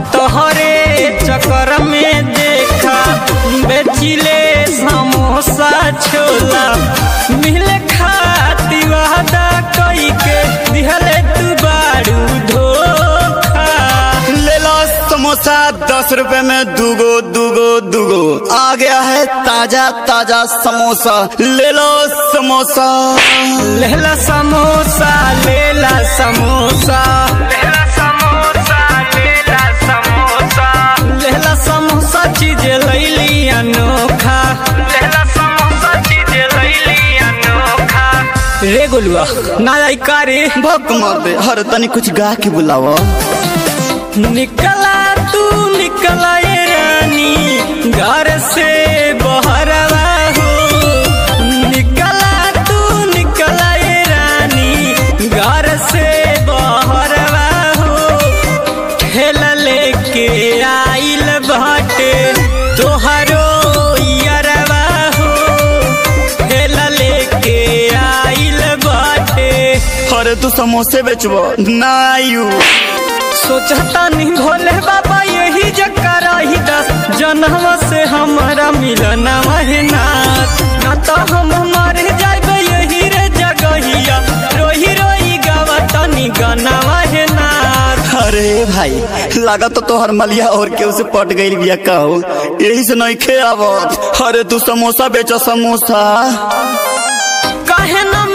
तोहरे चक्कर में देखा बेचिले समोसा छोला मिले खाती वादा कई के दिहले तू बारू धोखा ले लो समोसा दस रुपए में दूगो दूगो दूगो आ गया है ताजा ताजा समोसा ले लो समोसा लेला समोसा लेला समोसा लेला समोसा लेला समोसा लेला समोसा चीज लैली अनोखा लेला समोसा चीज लैली अनोखा रे गोलुआ ना आई का रे भक्त मार दे हर तनी कुछ गा के बुलावा निकला तू निकला ये रानी घर से बहरवा हो निकला तू निकला ये रानी घर से बहरवा हो ठेला लेके आइल बाटे तोहरो यरवा हो ठेला लेके आइल बाटे अरे तू समोसे बेचबो ना आयु सोचता नहीं भोले बाबा यही जकर ही दस जन्म से हमारा मिलना महनात ना तो हम मर जाए यही रे जगहिया रोही रोही गावा तनी गाना महनात अरे भाई लगा तो तोहर मलिया और केहू से पट गई बिया कहो यही से नहीं खे आवत अरे तू समोसा बेचो समोसा काहे न